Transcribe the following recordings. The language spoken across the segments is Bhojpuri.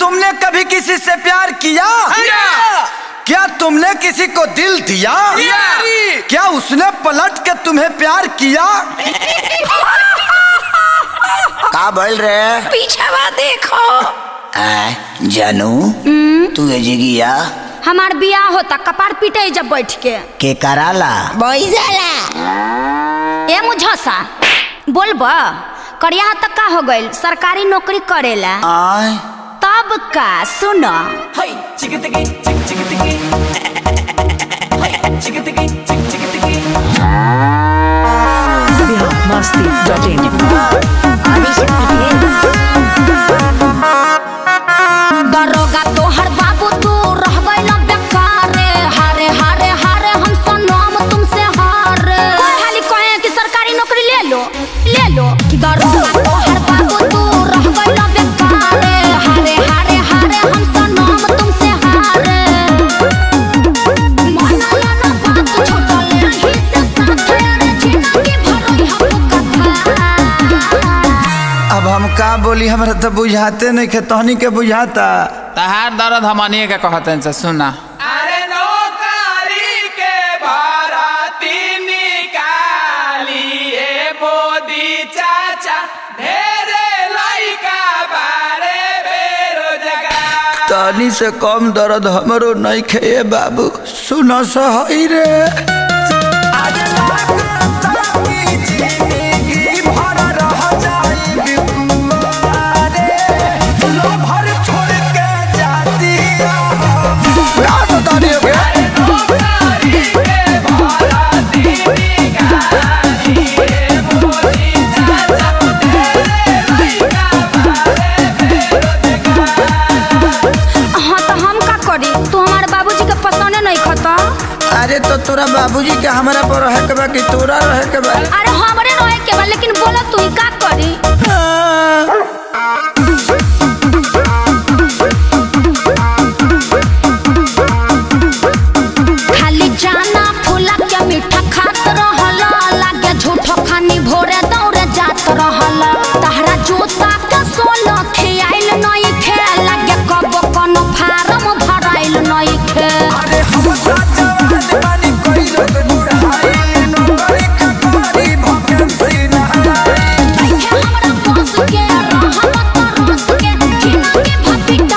तुमने कभी किसी से प्यार किया क्या तुमने किसी को दिल दिया क्या उसने पलट के तुम्हें प्यार किया का बोल रहे पीछावा देखो आ, जानू तू एजिगिया हमार बियाह होता कपार पीटे जब बैठ के के कराला बैजला ए मुझसा बोलब करिया तक का हो गइल सरकारी नौकरी करेला आय तब का सुन biharmasti.in दरोगा तोहर बाबू तू रह गइल बेकारे हारे हारे हारे हम सनम तुमसे हारे कोई हाली कहे कि सरकारी नौकरी ले लो ले लो दरोगा तोहर बाबू तू रह गइल बेकारे हारे हारे हारे हम सनम तुमसे हारे मनला ना बात छोटल रही से साथे रे जिंदगी भर हम कथा अब हम का बोली हमरा तो बुझाते नहीं खे तहनी के बुझाता तहार दर्द हमनिए के कहते से सुना अरे नौकरी के भरती निकालिए मोदी चाचा ढेरे लइका बारे बेरोजगार तनी से कम दर्द हमरो नहीं खे बाबू सुनो सही रे हाँ तो हम का करी तू हमारे बाबूजी के पसंद नहीं खता अरे तो तोरा बाबूजी के हमरा पर रहे के बा कि तोरा रहे के बा अरे हमरे रहे के बा लेकिन बोला तू ही का करी खाली जाना फूला के मीठा खात रहला लागे झूठो खानी भोरे दौड़े जात रहला तहरा जोता के सोना खियाइल नहीं खे लागे कबो कोनो फार्म भराइल नहीं खे अरे हम जवान बानी कोई लोग बुढ़ाई नौकरी का कारी भकेंसी ना देखे हमरा बस के रहमत रस के जिंदगी भपिटा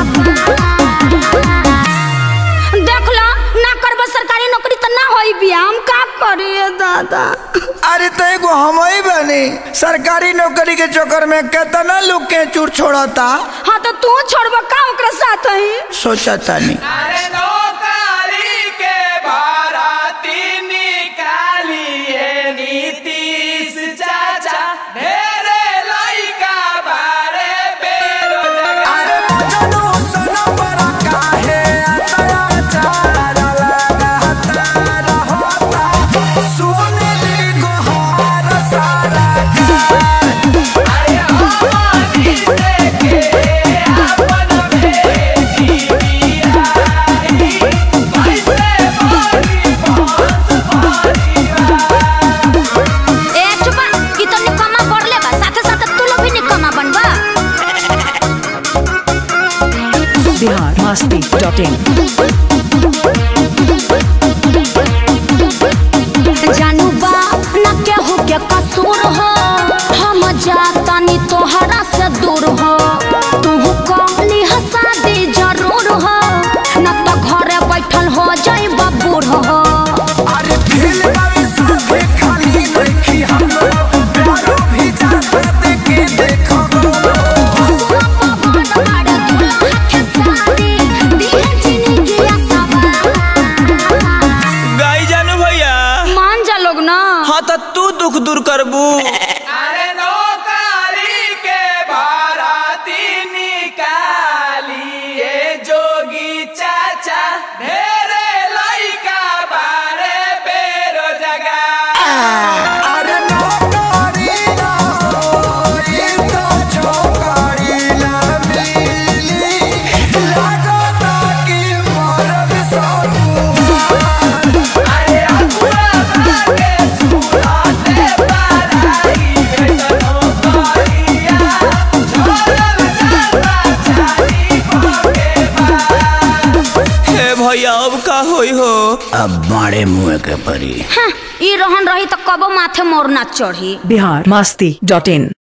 देख लो ना करब सरकारी नौकरी तो ना होई बिया हम का करिए दादा अरे तो एगो हम ही बनी सरकारी नौकरी के चक्कर में कितना लोग के चूर छोड़ता हाँ तो तू छोड़ब का ओकरा साथ ही सोचा तानी अरे नौकरी के भरती निकालिए नीतीश चाचा ढेरे लइका बारे बेरोजगार अरे मजनू सुनो बड़ा काहे अत्याचार लगाता रहता सुने ली गुहार सारा अरे हमनी से के अपन बेटी बियाही कैसे बनी बंश परिवार ए चुपा ई तो निकम्मा बढ़ले बा साथे साथे तू लोग भी निकम्मा बनबा biharmasti.in जानू बा न केहू के कसूर हो हम जातानी तोहरा से दूर हो तू कहली हसादी जरूर हो न तो घरे बैठल हो जाई बूढ़ हो अरे फिल बावी साथे खाली देखी हम प्यारो भी जाता देखे देखो पवन बाड़ दुल्हा के साथी, दिहे जिंदगिया भैया अब का होई हो अब मारे मुँह के परी हाँ, ई रहन रही तो कबो माथे मोर ना चढ़ी बिहार मस्ती डॉट इन